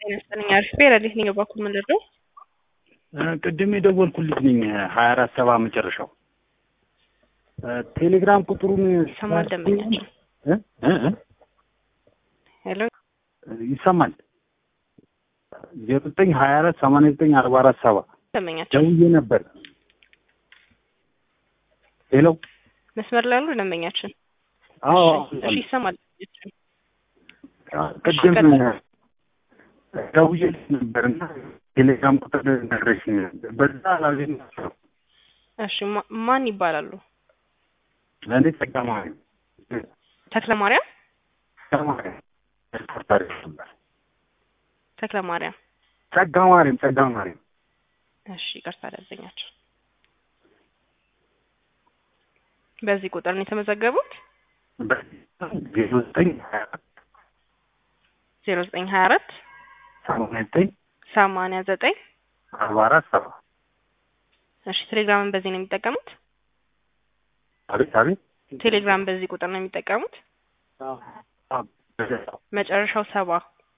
ጤና ይስጥልኝ። አሪፍ ረዲት ነኝ። በኩል ምንድን ነው? ቅድም የደወልኩልሽ ነኝ ሀያ አራት ሰባ መጨረሻው ቴሌግራም ቁጥሩን ይሰማል ደንበኛችን? እ እ እ ሄሎ ይሰማል ዜሮ ዘጠኝ ሀያ አራት ሰማንያ ዘጠኝ አርባ አራት ሰባ ደንበኛችን ደውዬ ነበር። ሄሎ መስመር ላይ ያሉ ደንበኛችን? አዎ እሺ ይሰማል ደንበኛችን? ቅድም ቀጥል። ደውዬ ነበር እና ቴሌግራም ቁጥር ነግረሽኝ ነበር። በዛ አላገኘኋቸውም። እሺ ማ- ማን ይባላሉ? ለእኔ ተቀማሪ ተክለ ማርያም ተቀማሪ ስፖርት አሪፍ ነበር። ተክለ ማርያም። ጸጋ ማርያም ጸጋ ማርያም እሺ ይቅርታ ደንበኛችን። በዚህ ቁጥር ነው የተመዘገቡት? ዜሮ ዘጠኝ ሀያ አራት ዜሮ ዘጠኝ ሀያ አራት ሰማንያ ዘጠኝ ሰማንያ ዘጠኝ አርባ አራት ሰባ እሺ ቴሌግራምን በዚህ ነው የሚጠቀሙት? አቤት አቤት ቴሌግራም በዚህ ቁጥር ነው የሚጠቀሙት? አዎ፣ በደስታ። መጨረሻው ሰባ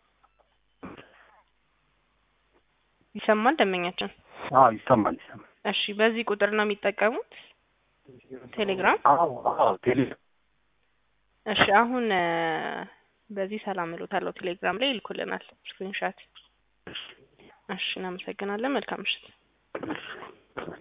ይሰማል ደንበኛችን? አዎ ይሰማል ይሰማል። እሺ በዚህ ቁጥር ነው የሚጠቀሙት ቴሌግራም? አዎ አዎ ቴሌ እሺ አሁን እ፣ በዚህ ሰላም እሎታለሁ ቴሌግራም ላይ ይልኩልናል ስክሪንሻት። እሺ እናመሰግናለን። መልካም ምሽት።